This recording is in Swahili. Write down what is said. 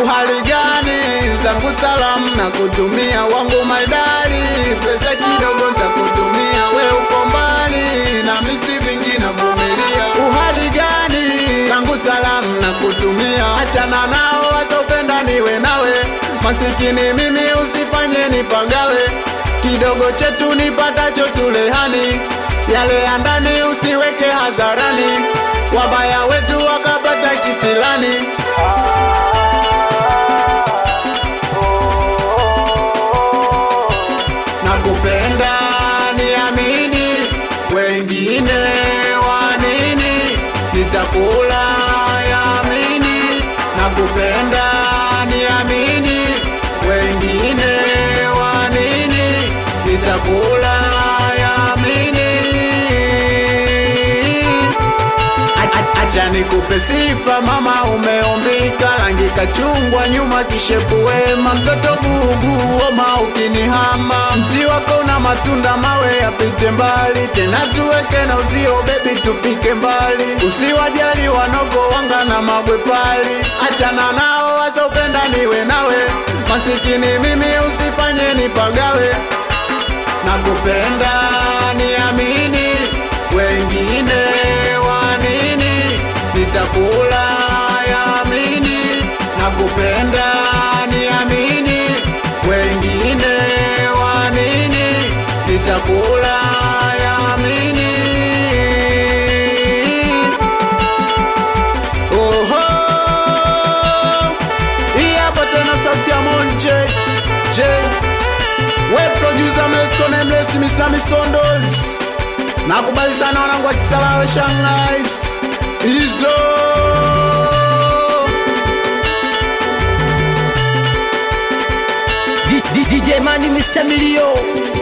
uhali gani zangu salamu na kutumia wangu maidari pesa kidogo ntakutumia we uko mbali na misi vingi navumilia uhali gani zangu salamu na kutumia achana nao wasopenda niwe nawe masikini mimi usifanye nipagawe kidogo chetu nipatacho tulehani yale ya ndani usiweke hadharani wabaya wetu wakapata kisilani nakupenda niamini wengine wanini nitakula yamini nakupenda niamini wengine wanini nitakula yamini A- a- Acha nikupe sifa mama, umeumbika rangi kachungwa, nyuma kishepu wema, mtoto bugu oma ukinihama, mti wako na matunda mawe yapite mbali, tena tuweke na uzio bebi, tufike mbali, usiwajali wanogo wanga na magwe pali, achana nao wasopenda niwe nawe, masikini mimi usifanye nipagawe, nakupenda niamini, wengine wanini, nitakula yamini, nakupenda niamini, wengine wanini, nitakula yamini. Oho, hii hapa tena sauti ya Monche J we producer Mesco Nameless Mr. Misondos nakubali sana wanangu wa Kisarawe Shanghai hizo D- D- DJ Mani Mr. Milio